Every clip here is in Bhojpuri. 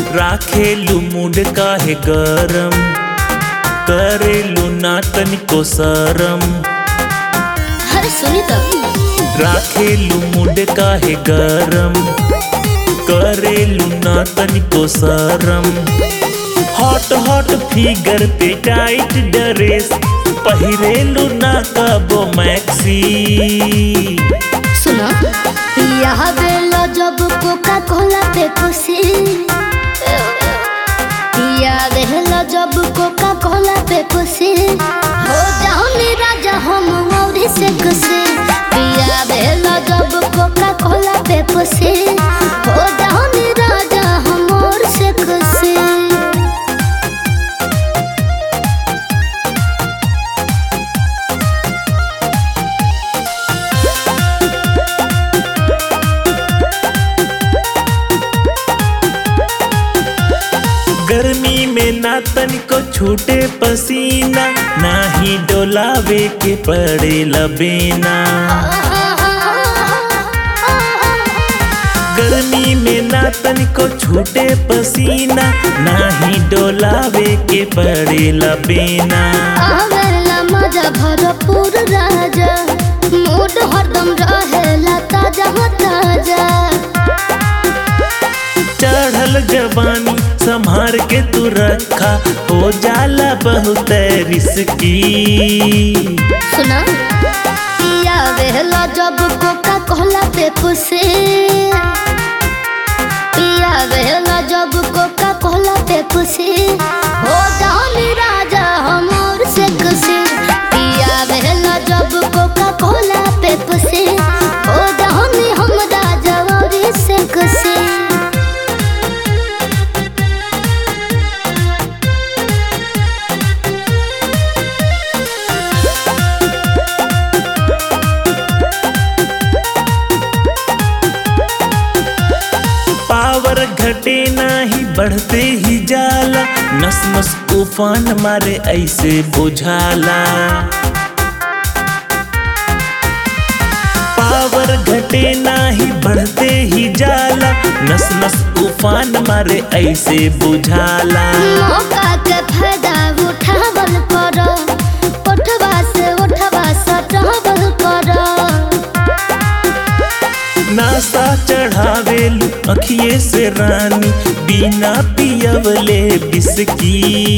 राखेलू मूड काहे गरम करेलू ना तनिको सरम अरे सुनी तो राखेलू मूड काहे गरम करेलू ना तनिको सरम हॉट हॉट फिगर पे टाइट ड्रेस पहिरेलू ना कबो मैक्सी सुनो यहाँ बेलो जब कोका कोला पे खुशी यहाँ बेलो जब कोका कोला पे खुशी हो जाओ नी राजा हम और से खुशी पिया बेलो जब कोका कोला पे खुशी हो जाओ नी राजा हम और से खुशी गर्मी में ना तनिको छूटे पसीना ना ही डोलावे के पड़े लबेना गर्मी में ना तनिको छूटे पसीना ना ही डोलावे के पड़े लबेना आवेला मजा भरपूर राजा मूड हरदम रहेला ताजा हो ताजा चढ़ल जवानी संभार के तू रखा हो जाला बहुत रिस्की सुना पिया वेला जब कोका कोला पे खुशी पिया वेला जब कोका कोला पे खुशी हो जानी राजा हमर से खुशी पिया वेला जब कोका कोला पे खुशी हो जानी हम राजा और से खुशी पावर घटे नाही बढ़ते ही जाला नस नस उफान मारे ऐसे बुझाला पावर घटे नाही बढ़ते ही जाला नस नस उफान मारे ऐसे बुझाला मौका के फायदा उठावल करो उठवा से उठवा सटावल करो नासा चढ़ावेलू अखिए से रानी बिना पियवले बिस्की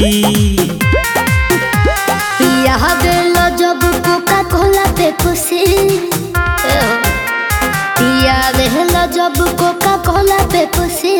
पिया बेलो जब कोका कोला पे खुशी पिया बेलो जब कोका कोला पे खुशी